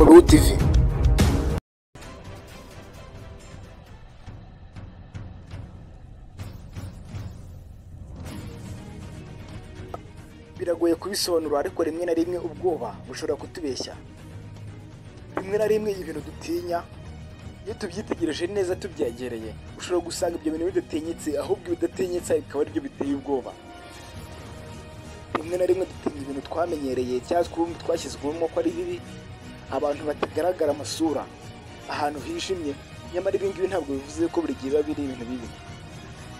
tv biragoye kubisobanura ariko rimwe na rimwe ubwoba bushobora kutubeshya rimwe na rimwe ibintu dutinya iyo tubyitegereje neza tubyegereye ushobora gusanga ibyo bintu bidatinyitse ahubwo ibidatinyitse bikaba aribyo biteye ubwoba rimwe na rimwe dutinya ibintu twamenyereye cyangwa twumva twashyizwemo ko ari bibi abantu batagaragara amasura ahantu hijimye nyamara ibi ngibi ntabwo bivuze ko buri gihe biba biri ibintu bibi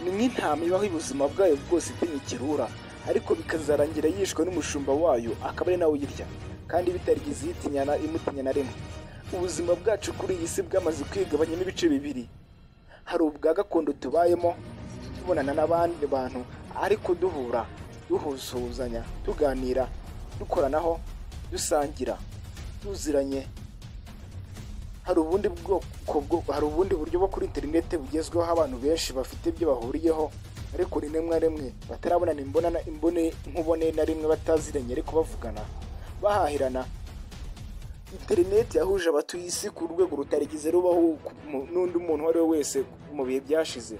ni nk'intama ibaho ubuzima bwayo bwose itinya ikirura ariko bikazarangira yishwe n'umushumba wayo akaba ari nawe uyirya kandi bitarigeze yitinyana imutinya na rimwe ubuzima bwacu kuri iyi si bwamaze kwigabanyamo ibice bibiri hari ubwa gakondo tubayemo tubonana n'abandi bantu ariko duhura duhusuhuzanya tuganira dukoranaho dusangira tuziranye hari ubundi bwoko bwo- hari ubundi buryo bwo kuri interineti bugezweho aho abantu benshi bafite ibyo bahuriyeho ariko rimwe na rimwe batarabonana imbonana imbone nkubone na rimwe bataziranye ariko bavugana bahahirana interineti yahuje abatuye isi ku rwego rutarigeze rubaho ku- mu- n'undi muntu uwo ari we wese mu bihe byashize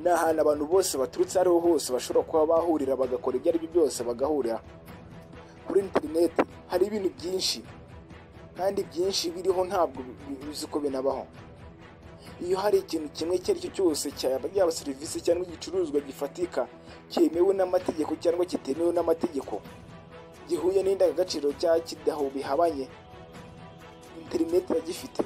ni ahantu abantu bose baturutse aho ariho hose bashobora kuba bahurira bagakora ibyo aribyo byose bagahurira kuri interineti hari ibintu byinshi kandi byinshi biriho ntabwo bi- bizi ko binabaho iyo hari ikintu kimwe icyo ari cyo cyose cyaba yaba serivisi cyangwa igicuruzwa gifatika cyemewe n'amategeko cyangwa kitemewe n'amategeko gihuye n'indangagaciro cyangwa kidaho bihabanye interineti iragifite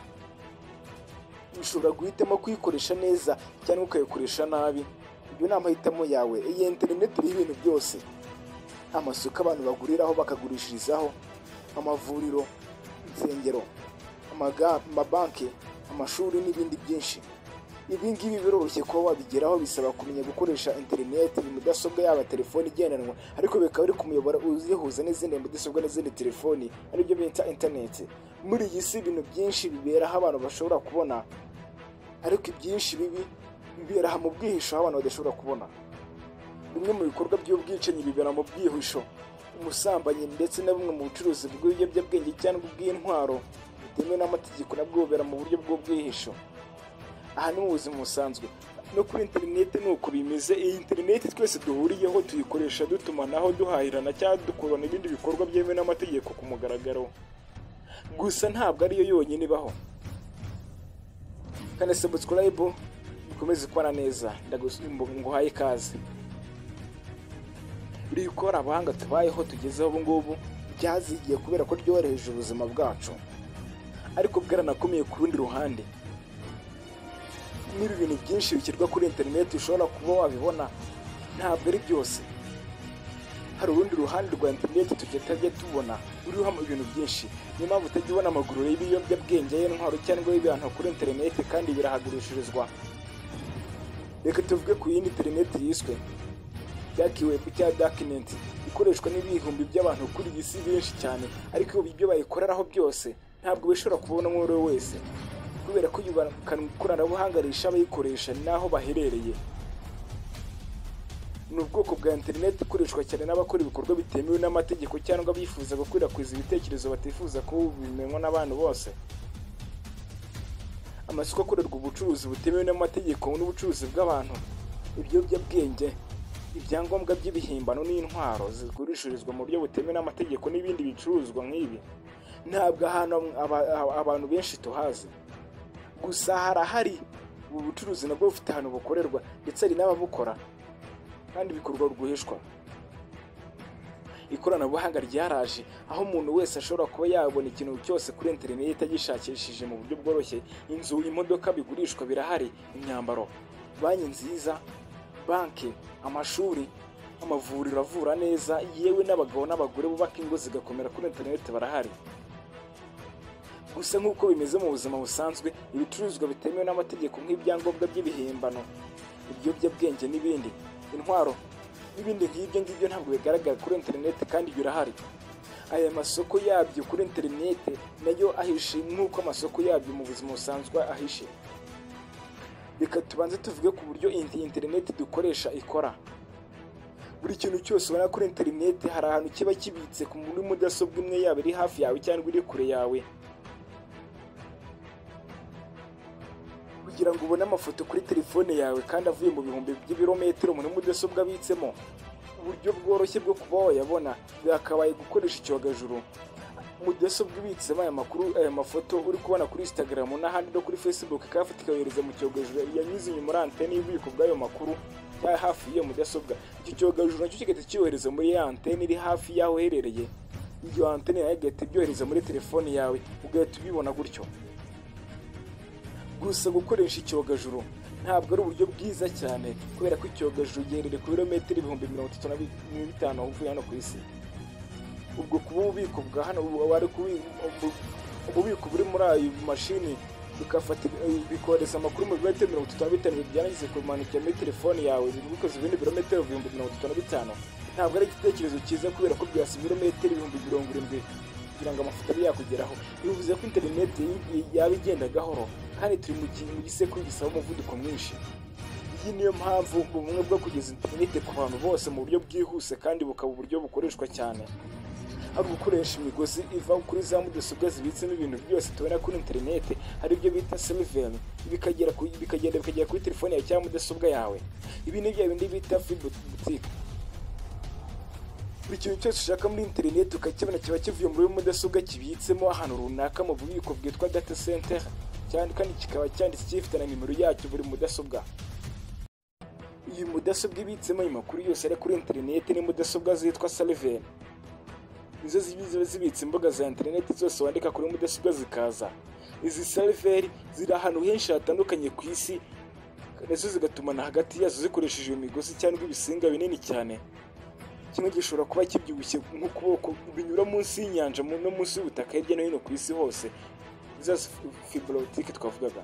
ushobora guhitamo kuyikoresha neza cyangwa ukayikoresha nabi ibyo ni amahitamo yawe iyi interineti iriho ibintu byose amasoko abantu baguriraho bakagurishirizaho amavuriro insengero amaga- amabanki amashuri n'ibindi byinshi ibi ngibi biroroshye kuba wabigeraho bisaba kumenya gukoresha interineti mudasobwa yaba telefoni igendanwa ariko bikaba biri ku muyoboro uzihuza n'izindi mudasobwa n'izindi telefoni aribyo bita interineti muri iyi si ibintu byinshi bibera aho abantu bashobora kubona ariko ibyinshi bibi bibera aha mu bwihisho aho abantu badashobora kubona bimwe mu bikorwa by'ubwicanyi bibera mu bwihisho umusambanyi ndetse na bumwe mu bucuruzi bw'ibiyobyabwenge cyangwa ubw'intwaro bitemewe n'amategeko nabwo bubera mu buryo bw'ubwihisho aha ni mu buzima busanzwe no kuri interineti ni uko bimeze iyi interineti twese duhuriyeho tuyikoresha dutumanaho duhahirana cyangwa dukorana ibindi bikorwa byemewe n'amategeko ku mugaragaro gusa ntabwo ariyo yonyine ibaho kane subscribe ukomeze kubana neza ndagusimba nguhaye ikaze biri gukora abahanga tubayeho tugezeho ubu ngubu byazigiye kubera ko ryoroheje ubuzima bwacu ariko bwaranakomeye ku rundi ruhande niba ibintu byinshi bishyirwa kuri interineti ushobora kuba wabibona ntabwo ari byose hari urundi ruhande rwa interineti tujya tutajya tubona ruriho ibintu byinshi niyo mpamvu utajya ubona amaguriro y'ibiyobyabwenge y'intwaro cyangwa y'ibintu kuri interineti kandi birahagurishirizwa reka tuvuge ku yindi interineti yiswe byakiwebu cya dakinenti ikoreshwa n'ibihumbi by'abantu kuri iyi si benshi cyane ariko ibyo bayikoreraho byose ntabwo bishobora kubona uwo ari we wese kubera ko yubakana ikoranabuhanga risha abayikoresha n'aho baherereye ni ubwoko bwa interineti ikoreshwa cyane n'abakora ibikorwa bitemewe n'amategeko cyangwa bifuza gukwirakwiza ibitekerezo batifuza ko bimenywa n'abantu bose amasoko akorerwa ubucuruzi butemewe n'amategeko n'ubucuruzi bw'abantu ibiyobyabwenge ibyangombwa by'ibihimbano n'intwaro zigurishirizwa mu buryo butemewe n'amategeko n'ibindi bicuruzwa nk'ibi ntabwo ahantu aba- aba- abantu benshi tuhazi gusa harahari ubu bucuruzi nabwo bufite ahantu bukorerwa ndetse hari n'ababukora kandi bikorwa rwihishwa ikoranabuhanga ryaraje aho umuntu wese ashobora kuba yabona ikintu cyose kuri interineti agishakishije mu buryo bworoshye inzu imodoka bigurishwa birahari imyambaro banki nziza banki amashuri amavuriro avura neza yewe n'abagabo n'abagore bubaka ingo zigakomera kuri interineti barahari gusa nk'uko bimeze mu buzima busanzwe ibicuruzwa bitemewe n'amategeko nk'ibyangombwa by'ibihimbano ibiyobyabwenge n'ibindi intwaro n'ibindi nk'ibyo ngibyo ntabwo bigaragara kuri interineti kandi birahari aya masoko yabyo kuri interineti nayo ahishe nk'uko amasoko yabyo mu buzima busanzwe ahishe reka tubanze tuvuge ku buryo iyi interineti dukoresha ikora buri kintu cyose ubona kuri interineti hari ahantu kiba kibitse ku muri mudasobwa imwe yaba iri hafi yawe cyangwa iri kure yawe kugira ngo ubone amafoto kuri telefone yawe kandi avuye mu bihumbi by'ibirometero muri mudasobwa abitsemo uburyo bworoshye bwo kuba wayabona byakabaye gukoresha icyogajuru mudasobwa ibitsemo aya makuru aya mafoto uri kubona kuri instagram n'ahandi no kuri facebook ikayafata ikayohereza mu cyogajuru yanyuze inyuma muri antene y'ububiko bw'ayo makuru cyari hafi y'iyo mudasobwa icyo cyogajuru nacyo kigahita kiyohereza muri ya antene iri hafi y'aho uherereye iyo antene nayo igahita ibyohereza muri telefone yawe ugahita ubibona gutyo gusa gukoresha icyogajuru ntabwo ari uburyo bwiza cyane kubera ko icyogajuru ugendere ku birometero ibihumbi mirongo itatu na bitanu uvuye hano ku isi ubwo kuba ububiko bwa hano wari ububiko buri muri ayo mashini bikafata bikohereza amakuru mu birometero mirongo itatu na bitanu byarangiza kubimanukira muri telefone yawe bikoze ibindi birometero ibihumbi mirongo itatu na bitanu ntabwo ari igitekerezo cyiza kubera ko byasa ibirometero ibihumbi mirongo irindwi kugira ngo amafoto abe yakugeraho bivuze ko interineti yaba igenda gahoro kandi turi mu gihe mu gisekuru gisaba umuvuduko mwinshi iyi niyo mpamvu ubumwe bwo kugeza interineti ku bantu bose mu buryo bwihuse kandi bukaba uburyo bukoreshwa cyane hari ugukoresha imigozi iva kuri za mudasobwa zibitsemo ibintu byose tubona kuri interineti hari ibyo bita seriveri bikagera ku- bikagenda bikagera kuri telefone yawe cyangwa mudasobwa yawe ibi ni bya bindi bita furi butike buri kintu cyose ushaka muri interineti ukakibona kiba kivuye muri mudasobwa kibitsemo ahantu runaka mu bubiko bwitwa data center cyane kandi kikaba cyanditse gifite na nimero yacyo buri mudasobwa iyi mudasobwa ibitsemo ayo makuru yose ari kuri interineti ni mudasobwa zitwa saliveri nizo ziba ziba zibitse imbuga za interineti zose wandika kuri mudasobwa zikaza izi saliveri ziri ahantu henshi hatandukanye ku isi nazo zigatumana hagati yazo zikoresheje iyo migozi cyangwa ibisinga binini cyane kimwe gishobora kuba kibyibushye nk'ukuboko binyura munsi y'inyanja mu- no munsi y'ubutaka hirya no hino ku isi hose za fibrotike twavugaga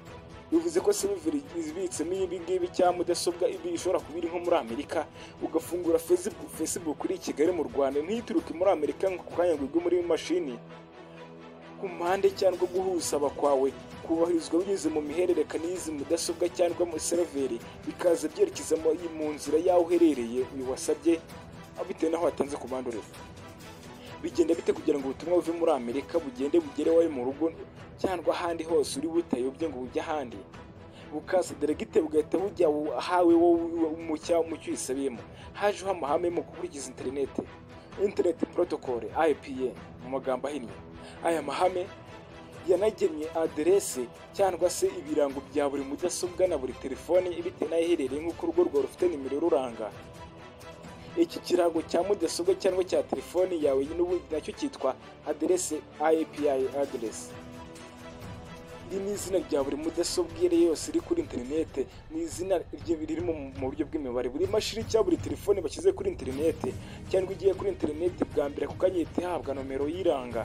bivuze ko silver ibitsemo ibi ngibi cyangwa mudasobwa ibi ishobora kuba iri nko muri amerika ugafungura facebook facebook iri i kigali mu rwanda ntituruke muri amerika ngo ako kanya ngo igwe muri mashini ku mpande cyangwa guhusaba kwawe kubahirizwa binyuze mu mihererekane y'izi mudasobwa cyangwa mu seriveri bikaza byerekeza mu mu nzira y'aho uherereye uyu wasabye aho bitewe n'aho watanze komande uriho bigenda bite kugira ngo ubutumwa buve muri amerika bugende bugere iwawe mu rugo cyangwa ahandi hose uri butayobye ngo bujye ahandi bukaza deregite bugahita bujya aho- ahawe wowe mu cya- mu cyo uyisabiyemo hajeho amahame mu gukurikiza interineti interineti porotokole ipa mu magambo ahinnye aya mahame yanagenye aderese cyangwa se ibirango bya buri mudasobwa na buri telefone bitewe n'aho iherereye nk'uko urugo rwawe rufite nimero iruranga iki kirango cya mudasobwa cyangwa cya telefone yawe n'ubundi nacyo cyitwa aderese ipi aderesi iri ni izina rya buri mudasobwa iyo ari yo yose iri kuri interinete ni izina rye- riri mu mu buryo bw'imibare buri mashini cyangwa buri telefone bashyize kuri interinete cyangwa igiye kuri interinete bwa mbere ako kanya ihita ihabwa nomero yiranga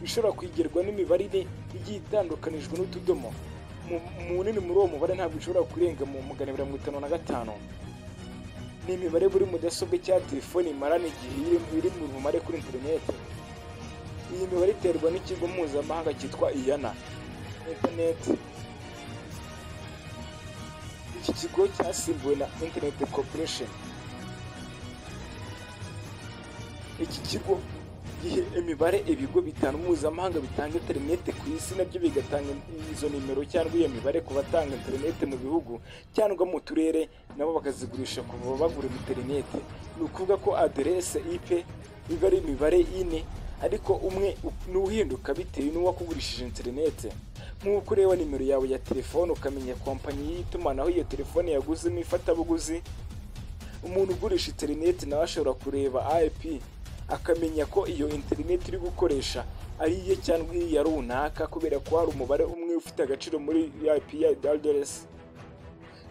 ishobora kwigerwa n'imibare ine igiye itandukanijwe n'utudomo Mu- munini muri uwo mubare ntabwo ushobora kurenga mu magana abiri na mirongo itanu na gatanu ni imibare buri mudasobwa cyangwa telefoni imarana igihe iri- iri mu bumare kuri interinete iyi mibare iterwa n'ikigo mpuzamahanga cyitwa iyana interineti iki kigo cyasimbuwe na interineti koporesheni iki kigo gihe imibare ibigo bitanu mpuzamahanga bitanga interineti ku isi nabyo bigatanga izo nimero cyangwa iyo mibare ku batanga interineti mu bihugu cyangwa mu turere nabo bakazigurisha ku bagura interineti ni ukuvuga ko aderese IP iba ari imibare ine ariko umwe n'uhinduka bitewe n'uwakugurishije interineti nk'uko ureba nimero yawe ya telefone ukamenya kompanyi y'itumanaho iyo telefone yaguzemo ifatabuguzi umuntu ugurisha interineti nawe ashobora kureba IP akamenya ko iyo interineti uri gukoresha ari iye cyangwa iya runaka kubera ko hari umubare umwe ufite agaciro muri IP ya aderesi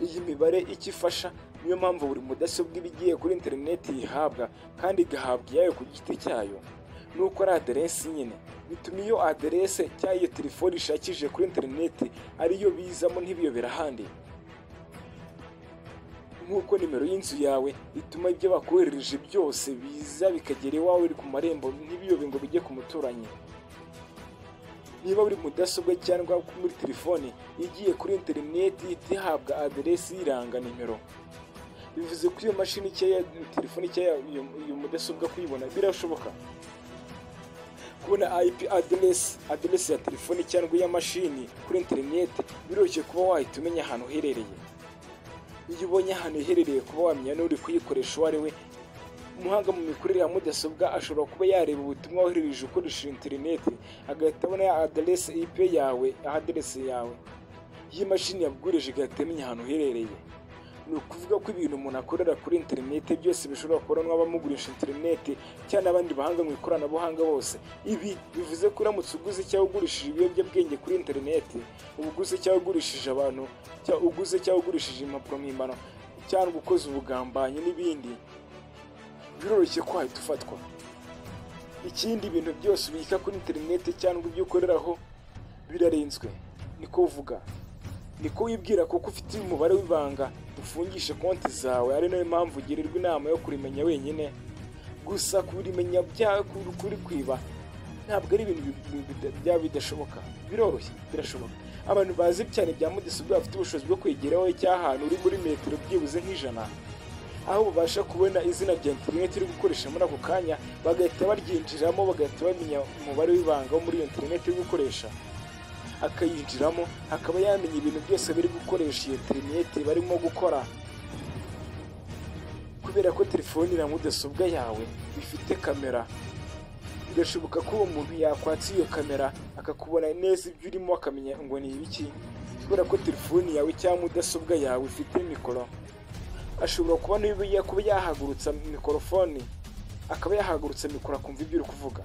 iyi mibare icyo ifasha niyo mpamvu buri mudasobwa iba igiye kuri interineti yihabwa kandi igahabwa iyayo ku giti cyayo nuko ari aderesi nyine bituma iyo aderese cyangwa iyo telefoni ishakishije kuri interineti ariyo bizamo ntibiyobera ahandi nk'uko nimero y'inzu yawe ituma ibyo bakoherereje byose biza bikagera iwawe ku marembo ntibiyobe ngo bijye ku muturanyi niba buri mudasobwa cyangwa muri telefoni igiye kuri interineti ihita ihabwa aderesi y'iranga nimero bivuze ko iyo mashini cyangwa telefoni cyangwa iyo iyo mudasobwa kuyibona birashoboka kubona IP aderesi aderesi ya telefoni cyangwa iya mashini kuri interineti biroroshye kuba wahita umenya ahantu iherereye iyo ubonye ahantu iherereye kuba wamenya n'uri kuyikoresha uwo ari we umuhanga mu mikorere ya mudasobwa ashobora kuba yareba ubutumwa woherereje ukoresheje interineti agahita abona ya aderesi IP yawe aderesi yawe iyi mashini yabwurije igahita imenya ahantu iherereye ni ukuvuga ko ibintu umuntu akorera kuri interineti byose bishobora kubonwa n'abamugurisha interineti cyangwa n'abandi bahanga mu ikoranabuhanga bose ibi bivuze ko uramutse uguze cyangwa ugurishije ibiyobyabwenge kuri interineti uba uguze cyangwa ugurishije abantu cyangwa uguze cyangwa ugurishije impapuro mpimbano cyangwa ukoze ubugambanyi n'ibindi biroroshye ko wahita ufatwa ikindi ibintu byose ubika kuri interineti cyangwa ibyo ukoreraho birarenzwe niko uvuga niko wibwira kuko ufite umubare w'ibanga ufungisha konti zawe ari nayo mpamvu ugirirwa inama yo kurimenya wenyine gusa kurimenya kuri kwiba ntabwo ari ibintu bi- bi- bida- byaba bidashoboka biroroshye birashoboka abantu bazi cyane bya mudasobwa bafite ubushobozi bwo kwegeraho cy'ahantu uri muri metero byibuze nk'ijana aho babasha kubona izina rya interineti uri gukoresha muri ako kanya bagahita baryinjiramo bagahita bamenya umubare w'ibanga wo muri iyo interineti uri gukoresha akayinjiramo akaba yamenya ibintu byose biri gukoresha iyo interineti barimo gukora kubera ko telefoni na mudasobwa yawe bifite kamera birashoboka ko uwo muntu yakwatsa iyo kamera akakubona neza ibyo urimo akamenya ngo ni ibiki kubera ko telefoni yawe cyangwa mudasobwa yawe ifite mikoro ashobora kuba niba kuba yahagurutsa mikorofone akaba yahagurutsa mikoro akumva ibyo uri kuvuga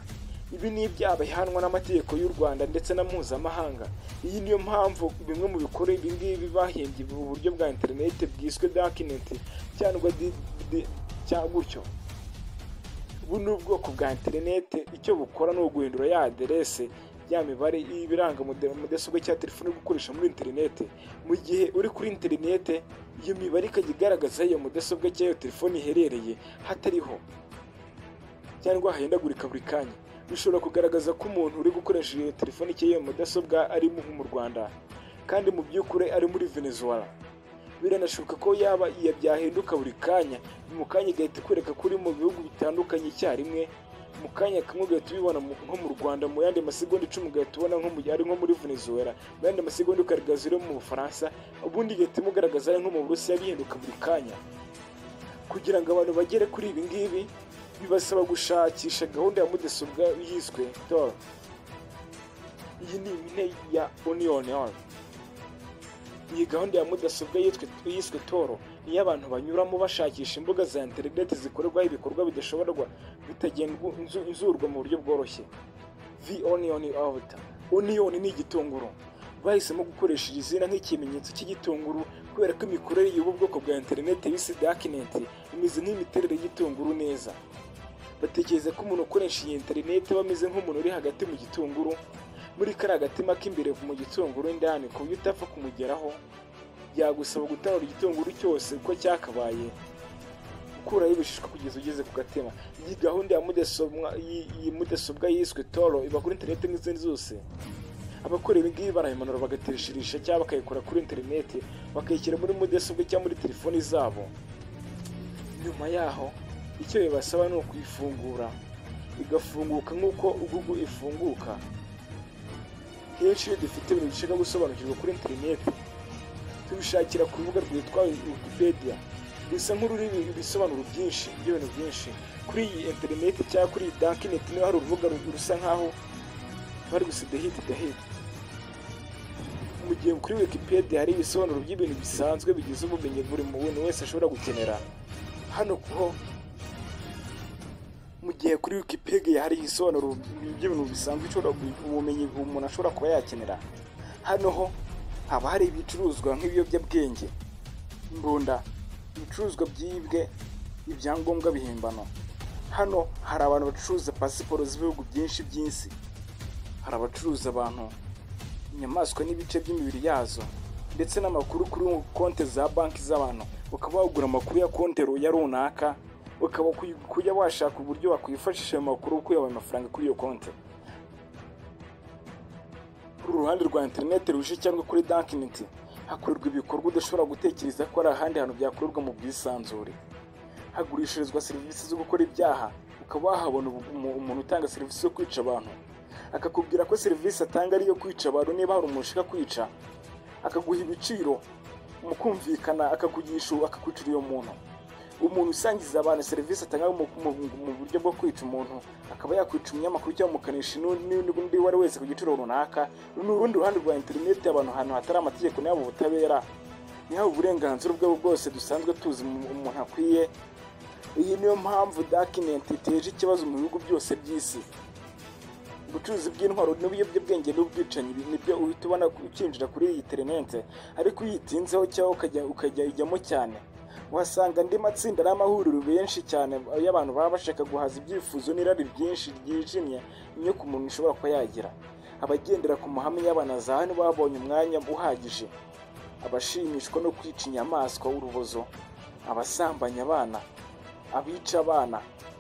ibi ni ibyaha bihanwa n'amategeko y'u rwanda ndetse na mpuzamahanga iyi niyo mpamvu bimwe mu bikora ibi ngibi bahembye ubu buryo bwa interineti bwiswe dakineti cyangwa di- di- cyangwa gutyo ubu ni ubwoko bwa interineti icyo bukora ni uguhindura ya aderese ya mibare y'ibiranga mude- mudasobwa cyangwa telefone uri gukoresha muri interineti mu gihe uri kuri interineti iyo mibare ikajya igaragaza aho iyo mudasobwa cyangwa iyo telefone iherereye hatariho cyangwa hahindagurika buri kanya bishobora kugaragaza ko umuntu uri gukoresha iyo telefoni cyangwa iyo mudasobwa ari mu mu rwanda kandi mu by'ukuri ari muri venezuela biranashoboka ko yaba iya byahinduka buri kanya mu kanya igahita ikwereka ko uri mu bihugu bitandukanye icyarimwe mu kanya kamwe ugahita ubibona mu- nko mu rwanda mu yandi masegonda icumi ugahita ubona nko mu ari nko muri venezuela mu yandi masegonda ukagaragaza iri mu bufaransa ubundi igahita imugaragaza ari nko mu burusiya bihinduka buri kanya kugira ngo abantu bagere kuri ibi ngibi bibasaba gushakisha gahunda ya mudasobwa yiswe tor iyi ni impine ya union Oil. iyi gahunda ya mudasobwa yitwe- yiswe toro niyo abantu banyuramo bashakisha imbuga za interineti zikorerwaho ibikorwa bidashoborwa bitagenzurwa mu buryo bworoshye v onion out onion ni igitunguru bahisemo gukoresha iri zina nk'ikimenyetso cy'igitunguru kubera ko imikorere y'ubu bwoko bwa interineti bise dakineti imeze nk'imiterere y'igitunguru neza batekereza ko umuntu ukoresha iyi interineti aba ameze nk'umuntu uri hagati mu gitunguru muri kariya gatima k'imbere mu gitunguru indani ku buryo utapfa kumugeraho byagusaba gutarura igitunguru cyose uko cyakabaye ukuraho ibishishwa kugeza ugeze ku gatima iyi gahunda ya mudasobwa iyi- iyi mudasobwa yiswe toro iba kuri interineti nk'izindi zose abakora ibi ngibi barayimanura bagatishirisha cyangwa bakayikora kuri interineti bakayishyira muri mudasobwa cyangwa muri telefoni zabo nyuma yaho icyo bibasaba ni ukuyifungura igafunguka nk'uko Google ifunguka henshi iyo dufite ibintu dushaka gusobanukirwa kuri interineti tubishakira ku rubuga rwitwa wikipedia rusa nk'ururiho ibisobanuro byinshi by'ibintu byinshi kuri iyi interineti cyangwa kuri iyi dakineti niba hari urubuga ru- rusa nk'aho bari gusiga hiti gahiti mu gihe kuri wikipedia hari ibisobanuro by'ibintu bisanzwe bigize ubumenyi buri muntu wese ashobora gukenera hano kuho mu gihe kuri wikipedia hari ibisobanuro by'ibintu bisanzwe ushobora gu- ubumenyi umuntu ashobora kuba yakenera hano ho haba hari ibicuruzwa nk'ibiyobyabwenge imbunda ibicuruzwa byibwe ibyangombwa bihimbano hano hari abantu bacuruza pasiporo z'ibihugu byinshi by'isi hari abacuruza abantu inyamaswa n'ibice by'imibiri yazo ndetse n'amakuru kuri konti za banki z'abantu ukaba wagura amakuru ya konti ru- ya runaka ukaba kuy- kujya washaka uburyo wakwifashisha ayo makuru ukuyabaye amafaranga kuri iyo konti kuri uruhande rwa interineti ruje cyangwa kuri dakineti hakorerwa ibikorwa udashobora gutekereza ko hari ahandi hantu byakorerwa mu bwisanzure hagurishirizwa serivisi zo gukora ibyaha ukaba wahabona ubu- umu- umuntu utanga serivisi zo kwica abantu akakubwira ko serivisi atanga ari iyo kwica abantu niba hari umuntu ushaka kwica akaguha ibiciro mu kumvikana akakugisha akakwicira uyo muntu umuntu usangiza abantu serivisi atanga mu, mu, mu buryo bwo kwica umuntu akaba yakwica umunyamakuru cyangwa umukanishi n'u- n'undi n'undi uwo ari wese ku giciro runaka ni urundi ruhande rwa interineti abantu ahantu hatari amategeko n'iyo ubutabera n'iyo uburenganzira ubwo ari bwo bwose dusanzwe tuzi mu- umuntu akwiye iyi niyo mpamvu dakinenti iteje ikibazo mu bihugu byose by'isi ubucuruzi bw'intwaro n'ubiyobyabwenge n'ubwicanyi bi- nibyo uhita ubona ukinjira kuri iyi interinete ariko iyo uyitinzeho cyangwa ukajya ukajya ijyamo cyane uhasanga andi matsinda n'amahuriro benshi cyane y'abantu baba bashaka guhaza ibyifuzo n'irari byinshi ryijimye inyoko umuntu ishobora kuba yagira abagendera ku mahame y'abanazahani babonye umwanya uhagije abashimishwa no kwica inyamaswa urubozo abasambanya abana abica abana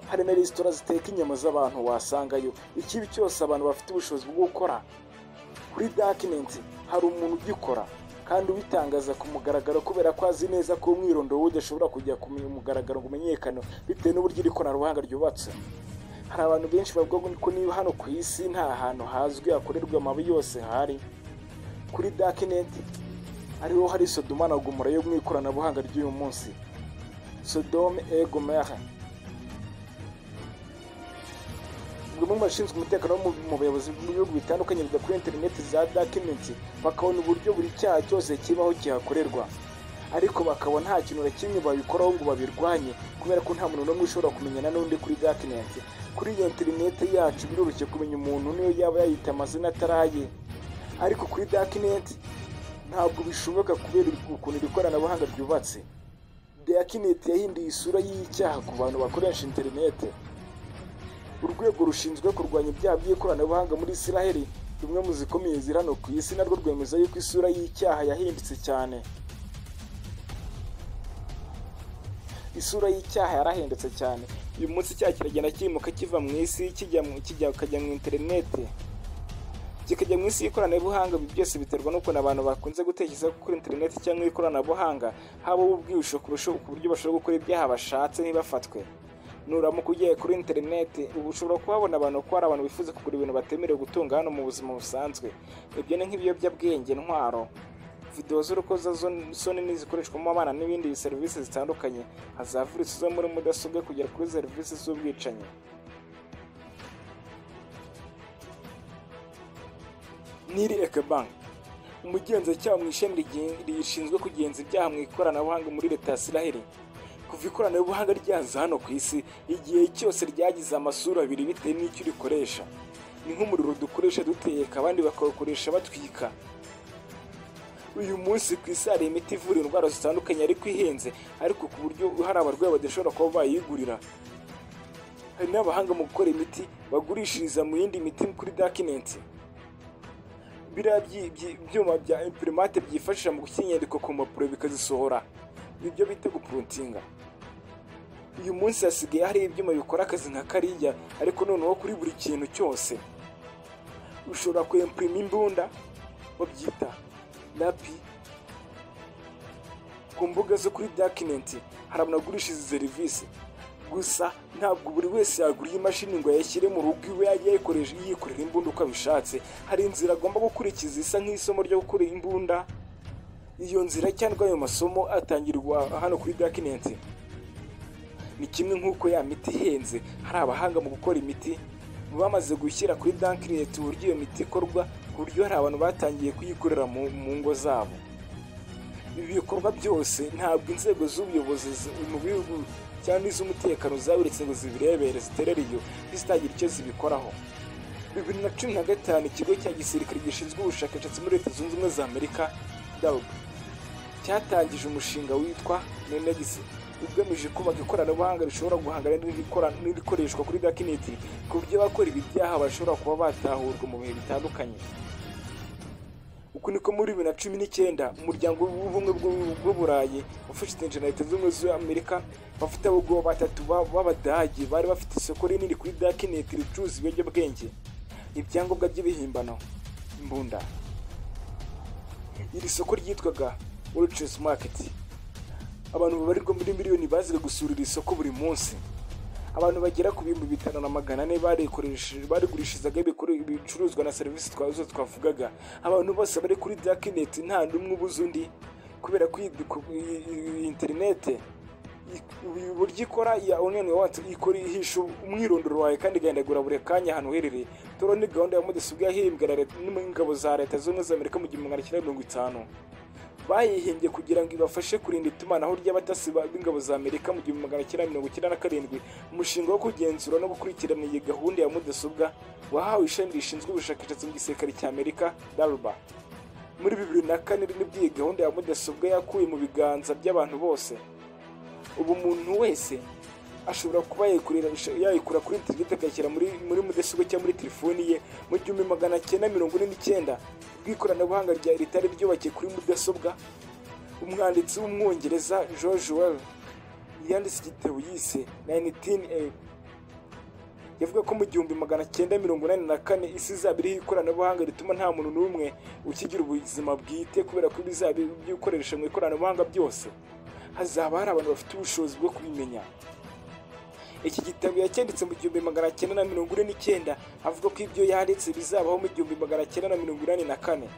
hari na resitora ziteka inyama z'abantu wasangayo ikibi cyose abantu bafite ubushobozi bwo gukora kuri dakinensi hari umuntu ugikora kandi ubitangaza ku mugaragaro kubera ko azi neza ko umwirondoro we udashobora kujya ku mugaragaro ngo umenyekane bitewe n'uburyo iri koranabuhanga ryubatse hari abantu benshi bavuga ko niba hano ku isi nta hantu hazwi hakorerwa amabi yose hari kuri dakineti ariho hari sodoma na gomora yo mu ikoranabuhanga ry'uyu munsi sodome e gomora bamwe mu bashinzwe umutekano wo mu- mu bayobozi b'ibihugu bitandukanye biga kuri interineti za dakineti bakabona uburyo buri cyaha cyose kibaho kihakorerwa ariko bakaba nta kintu na kimwe babikoraho ngo babirwanye kubera ko nta muntu n'umwe ushobora kumenyana n'undi kuri dakineti kuri iyo interineti yacu biroroshye kumenya umuntu niyo yaba yayita amazina ataraye ariko kuri dakineti ntabwo bishoboka kubera ukuntu iri koranabuhanga ryubatse dakineti yahinduye isura y'icyaha ku bantu bakoresha interineti urwego rushinzwe kurwanya ibyaha by'ikoranabuhanga muri isiraheli rumwe mu zikomeye ziri hano ku isi narwo rwemeza yuko isura y'icyaha yahindutse cyane isura y'icyaha yarahindutse cyane uyu munsi icyaha kiragenda cyimuka kiva mu isi kijya mu kijya kajya mu interinete kikajya mu isi y'ikoranabuhanga ibi byose biterwa n'ukuntu abantu bakunze gutekereza ko kuri interineti cyangwa ikoranabuhanga habaho ubwihisho kurusha ku buryo bashobora gukora ibyaha bashatse ntibafatwe nuramuka ugiye kuri interineti uba ushobora kuhabona abantu ko hari abantu bifuza kugura ibintu batemerewe gutunga hano mu buzima busanzwe ibyo ni nk'ibiyobyabwenge intwaro videwo z'urukozasoni n'izikoreshwamo abana n'ibindi serivisi zitandukanye hazavuritse zo muri mudasobwa kugera kuri serivisi z'ubwicanyi niri ekebanki umugenzacyaha mu ishami rigi- rishinzwe kugenza ibyaha mu ikoranabuhanga muri leta ya Isiraheli kuva ikoranabuhanga ryaza hano ku isi igihe cyose ryagize amasura abiri bitewe n'icyo urikoresha ni nk'umuriro dukoresha duteka abandi bakawukoresha batwika uyu munsi ku isi hari imiti ivura indwara zitandukanye ariko ihenze ariko ku buryo hari abarwayi badashobora kuba bayigurira hari n'abahanga mu gukora imiti bagurishiriza mu yindi miti kuri dakinensi biriya byi- byi- byuma bya imprimateur byifashisha mu gushyira inyandiko ku mpapuro bikazisohora nibyo bita gupuruntinga uyu munsi hasigaye hari ibyuma bikora akazi nka kariya ariko noneho kuri buri kintu cyose ushobora kwempurima imbunda babyita lapi ku mbuga zo kuri dakinenti hari abantu bagurisha izi serivisi gusa ntabwo buri wese yagura iyi mashini ngo ayashyire mu rugo iwe yajye ayikoresha yikorera imbunda uko abishatse hari inzira agomba gukurikiza isa nk'isomo ryo gukora imbunda iyo nzira cyangwa ayo masomo atangirwa hano kuri dakinenti ni kimwe nk'uko ya miti ihenze hari abahanga mu gukora imiti bamaze gushyira kuri dakineti uburyo iyo miti ikorwa ku buryo hari abantu batangiye kuyikorera mu mu ngo zabo ibi bikorwa byose ntabwo inzego z'ubuyobozi zi- mu bihugu cyangwa iz'umutekano zabiretse ngo zibirebere ziterere iyo zitagira icyo zibikoraho bibiri na cumi na gatanu ikigo cya gisirikare gishinzwe ubushakashatsi muri leta zunze ubumwe za amerika dabu cyatangije umushinga witwa nenegisi ugamije kubaka ikoranabuhanga rishobora guhangana n'irikora- n'irikoreshwa kuri dakineti ku buryo abakora ibi byaha bashobora kuba batahurwa mu bihe bitandukanye uku niko muri bibiri na cumi n'icyenda umuryango w'ubumwe bw'u- bw'uburayi ufatanyije na leta z'ubumwe z'amerika bafite abagabo batatu ba- b'abadage bari bafite isoko rinini kuri dakineti ricuruza ibiyobyabwenge ibyangombwa by'ibihimbano imbunda iri soko ryitwaga World's Market abantu babarirwa muri miliyoni baziga gusura iri soko buri munsi abantu bagera ku bihumbi bitanu na magana ane barigurishirizaga ibikoresho kuri ibicuruzwa na serivisi twazo twavugaga abantu bose bari kuri darknet nta n'umwe ubuze undi kubera ko iyi- ku- iyi- iyi interinete i- uburyo ikora ya online wawundi ikora ihisha umwirondoro wawe kandi igahindagura buri kanya ahantu uherereye turiho ni gahunda ya mudasobwa yahembwa na leta n'ingabo za leta zunze ubumwe za amerika mu gihumbi magana cyenda mirongo itanu bayihimbye kugira ngo ibafashe kurinda itumanaho ry'abatasi ba- b'ingabo za amerika mu gihumbi magana cyenda mirongo icyenda na karindwi umushinga wo kugenzura no gukurikirana iyi gahunda ya mudasobwa wahawe ishami rishinzwe ubushakashatsi mu gisirikare cya amerika darba muri bibiri na kane nibwo iyi gahunda ya mudasobwa yakuwe mu biganza by'abantu bose ubu umuntu wese ashobora kuba yayikurira yayikura kuri interineti akayishyira muri muri mudasobwa cyangwa muri telefoni ye mu gihumbi magana cyenda mirongo ine n'icyenda bw'ikoranabuhanga rya ritari ryubakiye kuri mudasobwa umwanditsi w'umwongereza george well yanditse igitabo yise 19a yavuga ko mu gihumbi magana cyenda mirongo inani na kane isi izaba iriho ikoranabuhanga rituma nta muntu n'umwe ukigira ubuzima bwite kubera ko bizaba ibikoresha mu ikoranabuhanga byose hazaba hari abantu bafite ubushobozi bwo kubimenya iki gitabo yacyanditse mu gihumbi magana cyenda na mirongo ine n'icyenda avuga ko ibyo yanditse bizabaho mu gihumbi magana cyenda na mirongo inani na kane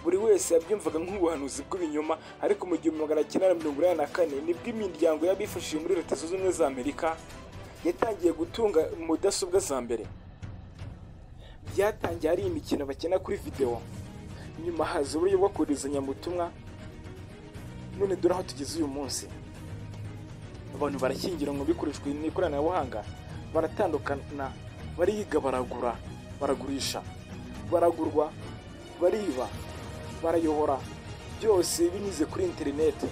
buri wese yabyumvaga nk'ubuhanuzi bw'ibinyoma ariko mu gihumbi magana cyenda na mirongo inani na kane nibwo imiryango y'abifashije muri leta zunze ubumwe za amerika yatangiye gutunga mudasobwa za mbere byatangiye ari imikino bakina kuri videwo nyuma haza uburyo bwo koherezanya ubutumwa none dore aho tugeze uyu munsi abantu barashyingiranwa bikoreshwa n'ikoranabuhanga baratandukana bariga baragura baragurisha baragurwa bariba barayobora byose binyuze kuri interineti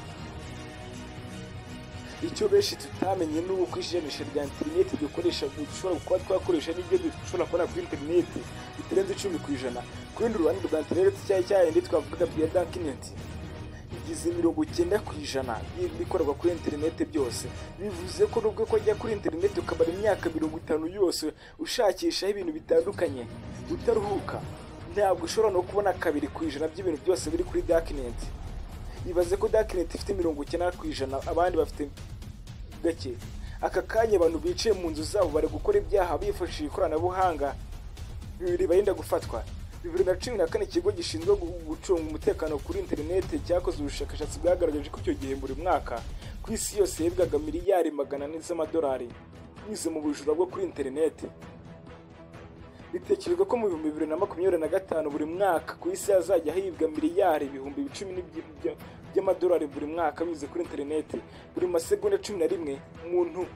icyo benshi tutamenye ni uko ijanisha rya interineti dukoresha dushobora kuba twakoresha n'ibyo dushobora kubona kuri interineti bitarenze icumi ku ijana ku rundi ruhande rwa interineti cyari cyahindi twavugaga bya dakineti bigize mirongo icyenda ku ijana y'ibikorerwa kuri interineti byose bivuze ko nubwo kujya kuri interineti ukamara imyaka mirongo itanu yose ushakishaho ibintu bitandukanye utaruhuka ntabwo ushobora no kubona kabiri ku ijana by'ibintu byose biri kuri dakineti ibaze ko dakineti ifite mirongo icyenda ku ijana abandi bafite gake aka kanya abantu bicaye mu nzu zabo bari gukora ibyaha bifashishije ikoranabuhanga ribarinda gufatwa bibiri na cumi na kane ikigo gishinzwe gu- gucunga umutekano kuri interineti cyakoze ubushakashatsi bwagaragaje ko icyo gihe buri mwaka ku isi yose yibwaga miliyari magana ane z'amadolari binyuze mu bujura bwo kuri interineti bitekerezwa ko mu bihumbi bibiri na makumyabiri na gatanu buri mwaka ku isi hazajya hibwa miliyari ibihumbi cumi n'ibyi- bya- by'amadolari buri mwaka binyuze kuri interineti buri masegonda cumi na rimwe umuntu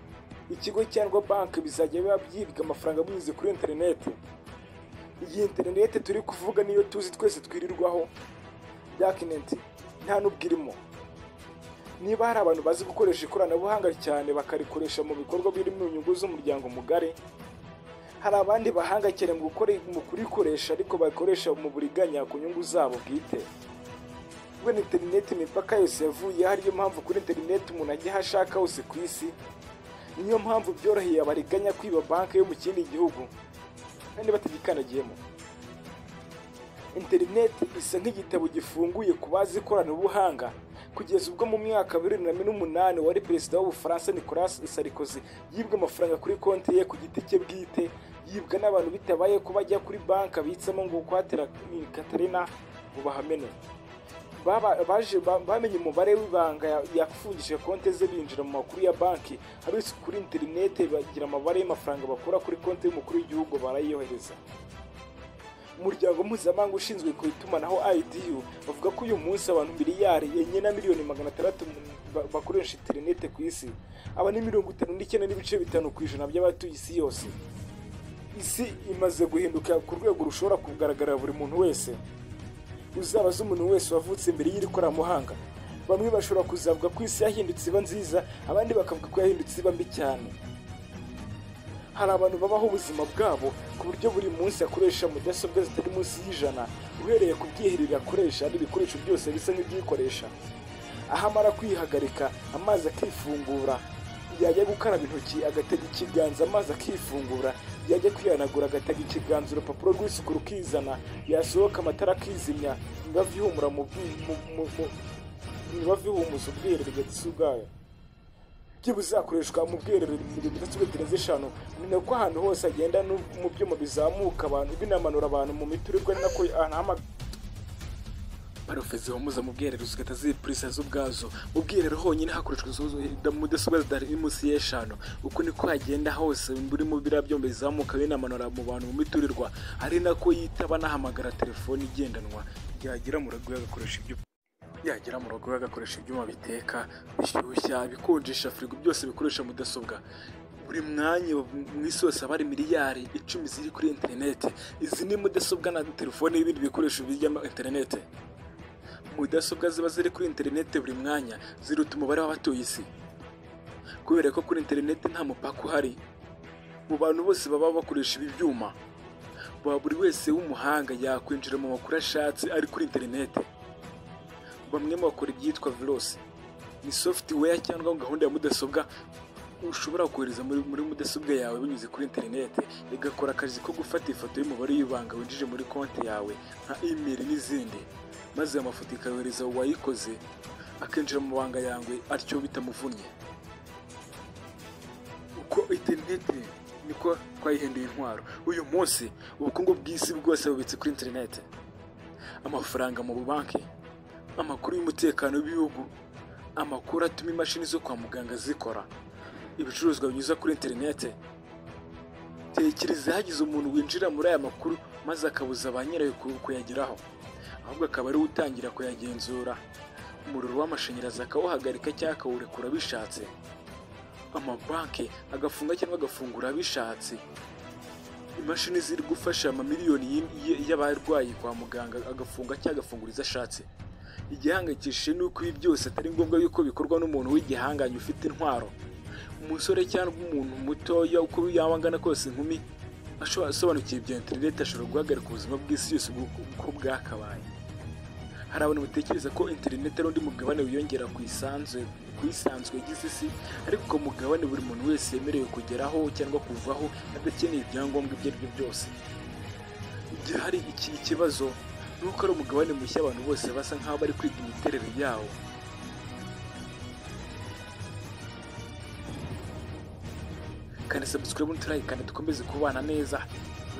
ikigo cyangwa banki bizajya biba byibwa amafaranga binyuze kuri interineti iyi interineti turi kuvuga niyo tuzi twese twirirwaho dakineti nta n'ubwo irimo niba hari abantu bazi gukoresha ikoranabuhanga cyane bakarikoresha mu bikorwa birimo inyungu z'umuryango mugari hari abandi bahanga cyane mu gukora mu kurikoresha ariko bakoresha mu buriganya ku nyungu zabo bwite kubera interineti imipaka yose yavuyeho ariyo mpamvu kuri interineti umuntu ajya aho ashaka hose ku isi niyo mpamvu byoroheye abariganya kwiba banki yo mu kindi gihugu kandi batagikandagiyemo interineti isa nk'igitabo gifunguye ku bazi ikoranabuhanga kugeza ubwo mu mwaka wa bibiri na mirongo umunani wari perezida w'ubufaransa nicolas sarkozy yibwe amafaranga kuri konti ye ku giti cye bwite yibwa n'abantu bitabaye ko bajya kuri banki abitsamo ngo kwatira katarina ngo bahamene Baba- baje ba- bamenye umubare w'ibanga ya- yafungije konti ze binjira mu makuru ya banki abitse kuri interineti bagira amabare y'amafaranga bakura kuri konti y'umukuru w'igihugu barayiyohereza umuryango mpuzamahanga ushinzwe ku itumanaho IDU bavuga ko uyu munsi abantu miliyari enye na miliyoni magana atandatu ba- bakoresha interineti ku isi aba ni mirongo itanu n'icyenda n'ibice bitanu ku ijana by'abatuye isi yose isi imaze guhinduka ku rwego rushobora kugaragarira buri muntu wese uzabaze umuntu wese wavutse mbere y'iri koranabuhanga bamwe bashobora kuzavuga ko isi yahindutse iba nziza abandi bakavuga ko yahindutse iba mbi cyane hari abantu babaho ubuzima bwabo ku buryo buri munsi akoresha mudasobwa zitari munsi y'ijana uhereye ku bwiherero akoresha n'ibikoresho byose bisa nk'ibyikoresha aho amara kwihagarika amazi akifungura yajya gukaraba intoki agatega ikiganza amazi akifungura yajya kwihanagura agatega ikiganza urupapuro rw'isuku rukizana yasohoka amatara akizimya imibavu ihumura mu bwi- mu- mu- mu- imibavu ihumuza ubwiherero bwayo buzakoreshwa mu bwiherero bidatsubira zirenze eshanu ni nako ahantu hose hagenda no- mu byuma bizamuka abantu binamanura abantu mu miturirwa ni nako ahantu hama parofo zihumuza mu bwiherero zigahita zipurisa zo ubwazo mu bwiherero honyine hakoreshwa izo- izo- mudasobwa zitari munsi y'eshanu uko niko hagenda hose burimo biriya byombi bizamuka binamanura mu bantu mu miturirwa ari nako yitaba anahamagara telefoni igendanwa yagera mu rugo agakoresha ibyo yagera mu rugo agakoresha ibyuma biteka bishyushya bikonjesha firigo byose bikoresha mudasobwa buri mwanya mu isi hose haba hari miliyari icumi ziri kuri interineti izi ni mudasobwa na telefoni n'ibindi bikoresho bijya muri interineti mudasobwa ziba ziri kuri interineti buri mwanya ziruta umubare w'abatuye isi kubera ko kuri interineti nta mupaka uhari mu bantu bose baba bakoresha ibi byuma Ba- buri wese w'umuhanga yakwinjira mu makuru ashatse ari kuri interineti bamwe mu bakora ibyitwa virusi ni software cyangwa gahunda ya mudasobwa ushobora kohereza muri, muri mudasobwa yawe binyuze kuri interineti igakora akazi ko gufata ifoto y'umubare w'ibanga winjije muri konti yawe nka email n'izindi maze ayo mafoto ikayohereza uwayikoze akinjira mu banga yawe atyo bitamuvunnye uko interineti niko twayihinduye intwaro uyu munsi ubukungu bw'isi bwose bubitse kuri interineti amafaranga mu bubanki amakuru y'umutekano w'ibihugu amakuru atuma imashini zo kwa muganga zikora ibicuruzwa binyuza kuri interinete tekereza hagize umuntu winjira muri aya makuru maze akabuza ba nyirayo ku- kuyageraho ahubwo akaba ariwe utangira kuyagenzura umuriro w'amashanyarazi akawuhagarika cyangwa akawurekura bishatse amabanki agafunga cyangwa agafungura bishatse imashini ziri gufasha amamiliyoni y'in- y- y'abarwayi kwa muganga agafunga cyangwa agafungura izo ashatse igihangayikishije ni uko ibi byose atari ngombwa yuko bikorwa n'umuntu w'igihanganye ufite intwaro umusore cyangwa umuntu mutoya uko yaba angana kose inkumi ashobora asobanukiwe ibya interineti ashobora guhagarika ubuzima bw'isi yose uko uko bwakabaye hari abantu batekereza ko interineti ari undi mugabane wiyongera ku isanzwe ku isanzwe igize isi ariko uwo mugabane buri muntu wese yemerewe kugeraho cyangwa kuvaho adakeneye ibyangombwa ibyo ari byo byose igihe hari iki ikibazo ni uko ari umugabane mushya abantu bose basa nk'aho bari kwiga imiterere yawo kandi subscribe n'uturayikane dukomeze kubana neza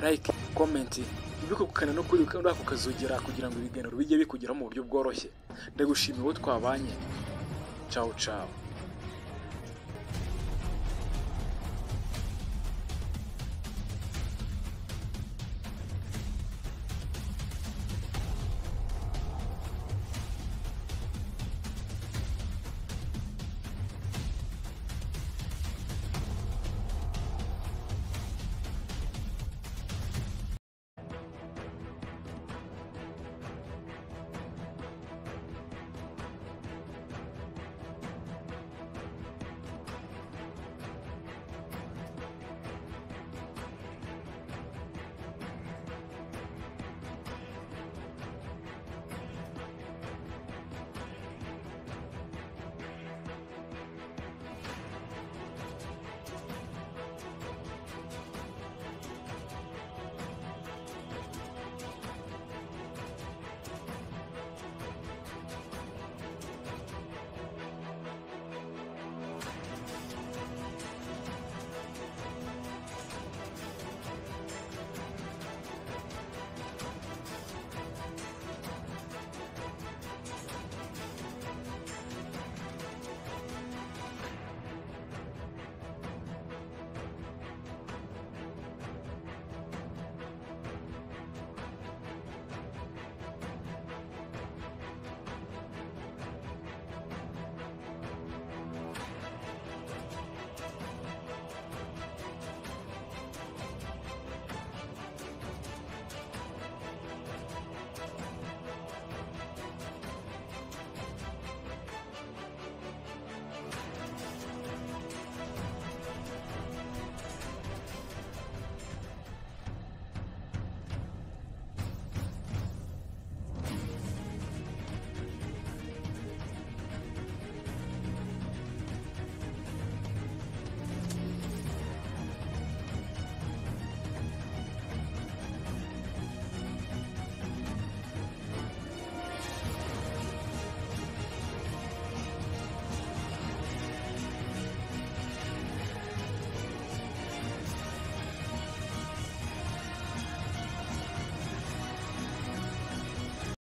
like comment ntibikugukane no kuri kandi ako kazogera kugira ngo ibiganiro bijye bikugeraho mu buryo bworoshye ndagushimiye uwo twabanye ciao ciao